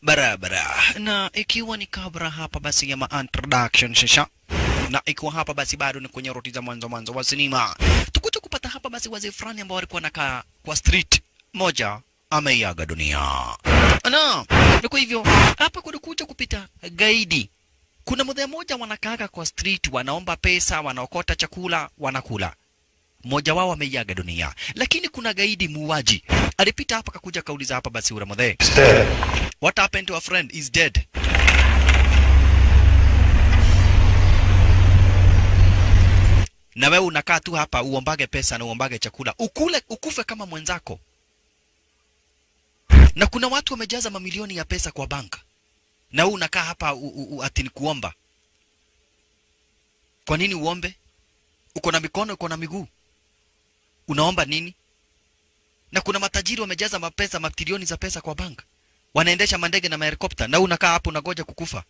barabara na ikiwa ni kabla hapa basi ya ma introduction shisha na ikiwa hapa basi bado ni kwenye roti za mwanzo mwanzo wa sinema tukuja kupata hapa basi wazee fulani ambao walikuwa nakaa kwa street moja ameiaga dunia na na kwa hivyo hapa kulikuja kupita gaidi kuna mzee mmoja wanakaaga kwa street wanaomba pesa wanaokota chakula wanakula mmoja wao ameiaga dunia lakini kuna gaidi muuaji alipita hapa kakuja kauliza hapa basi ule mzee what happened to a friend is dead na wewe unakaa tu hapa uombage pesa na uombage chakula ukule ukufe kama mwenzako na kuna watu wamejaza mamilioni ya pesa kwa banka na wewe unakaa hapa u, u, u, ati ni kuomba kwa nini uombe uko na mikono uko na miguu unaomba nini na kuna matajiri wamejaza mapesa matrilioni za pesa kwa bank wanaendesha mandege na mahelikopta na wewe unakaa hapo unagoja kukufa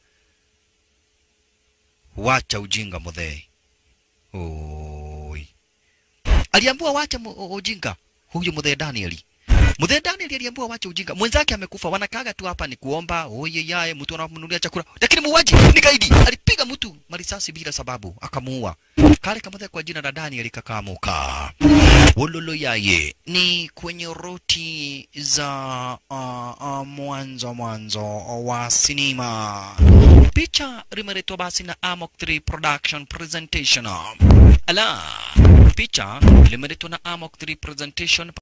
wacha ujinga mudhee Oi. Aliambiwa wacha mu- ujinga huyu mzee Danieli. Mzee Danieli aliambiwa wacha ujinga. Mwenzake amekufa, wanakaga tu hapa ni kuomba, oye yaye mtu anamnunulia chakula. Lakini muuaji ni gaidi. Alipiga mtu marisasi bila sababu, akamuua. Kale kama kwa jina la Danieli kakamuka. Wololo yaye ni kwenye roti za uh, uh, mwanzo mwanzo wa sinema. Picha limeletwa basi na Amok 3 Production Presentation. Ala, picha limeletwa na Amok 3 Presentation